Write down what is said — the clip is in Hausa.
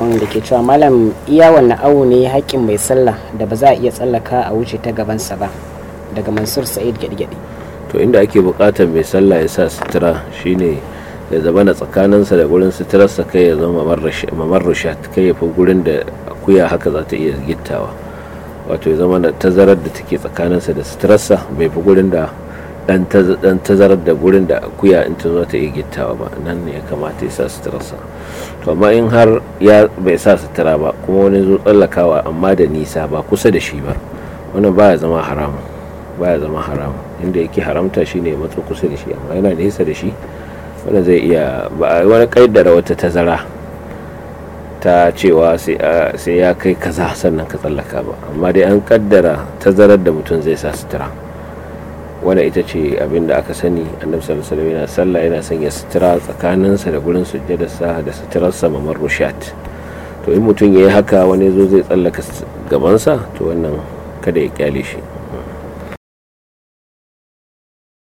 sakon da ke cewa malam iya wannan awo ne haƙƙin mai sallah da ba za a iya tsallaka a wuce ta gabansa ba daga mansur sa'id gyaɗi to inda ake buƙatar mai sallah ya sa sutura shine ya zama na tsakaninsa da gurin suturarsa kai ya zama mamarrushat kai ya fi gurin da akuya haka za ta iya gittawa wato ya zama na tazarar da take tsakaninsa da suturarsa bai fi gurin da dan tazarar da gurin da akuya in ta zo ta iya gittawa ba nan ne ya kamata ya sa suturarsa to amma in har ya bai sa sutura ba kuma wani zo tsallakawa amma da nisa ba kusa da shi ba wannan baya zama haramu baya zama haramu inda yake haramta shine ya matso kusa da shi amma yana nesa da shi wanda zai iya ba wani kaidara wata tazara ta cewa sai ya kai kaza sannan ka tsallaka ba amma dai an kaddara tazarar da mutum zai sa sutura wanda ita ce abin da aka sani annabi sallallahu alaihi yana sallah yana sanya sutura tsakaninsa da gurin sujjadarsa da suturarsa mamar rushat to in mutum ya yi haka wani zo zai tsallaka gabansa to wannan kada ya kyale shi